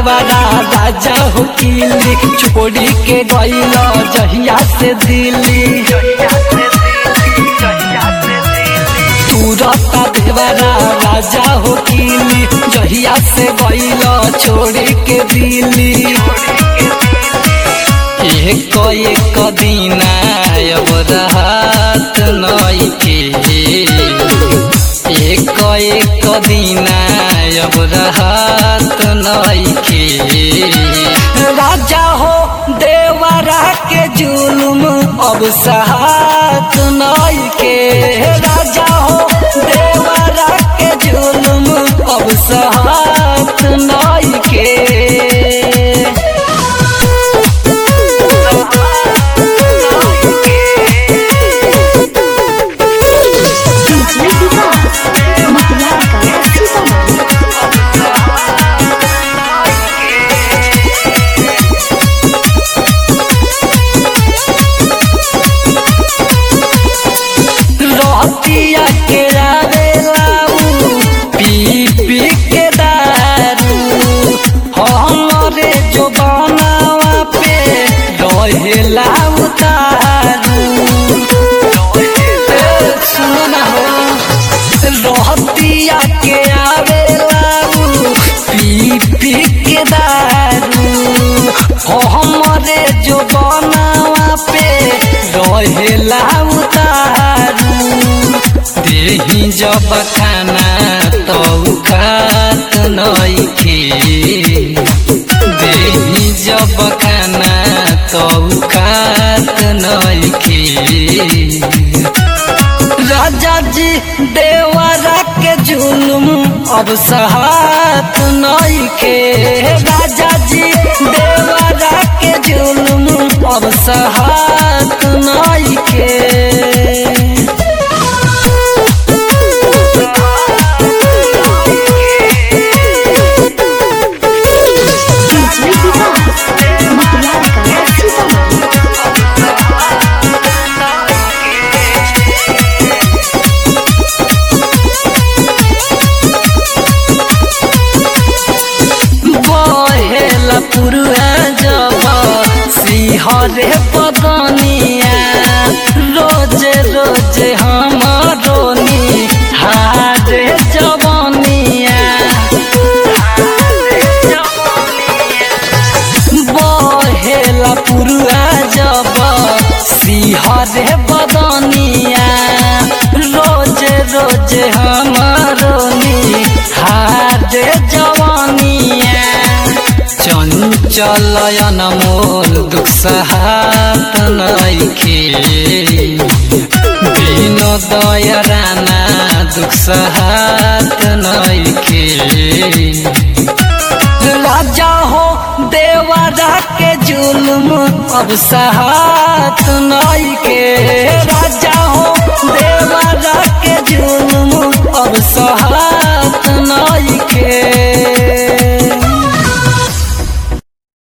देवारा राजा हो किली छोड़ी के गईल जहिया से दिल्ली तुरता देवारा राजा हो किली जहिया से गईल छोड़ी के दिल्ली एक एक दिना अब रहत नइखे एक एक दिना अब रहत नइखे राजा हो देवरा के जुलुम अब सहात नइखे राजा हो देवरा के जुलुम अब सहात नइखे डीजे विकास मटियार का सीतामढ़ी रहतिया के रावेलाऊ पी पी के दारू हमरे जो बनावा पे रहेला उतारू ए, सुनो ना हो रहतिया के आवेलाऊ पी पी के दारू हमरे जो बनावा पे रहेला उतारू देही जब खाना तो खात नइखे देही जब खाना तो खात नइखे राजा जी देवरा के जुलुम अब सहात नइखे राजा जी देवरा के जुलुम अब सहात नइखे डीजे विकास मटियार का सीतामढ़ी बहेला पुरुआ जब सिंहरे पदनिया रोजे रोजे हमारो हारे जवनिया बहेला पुरुआ जब सिंहरे बदनिया रोजे रोजे हमारो हारे जवनिया चंचलयन मोल दुख सहात नइखे दिन दयराना दुख सहात नइखे राजा हो देवरा के जुल्म अब सहात नइखे राजा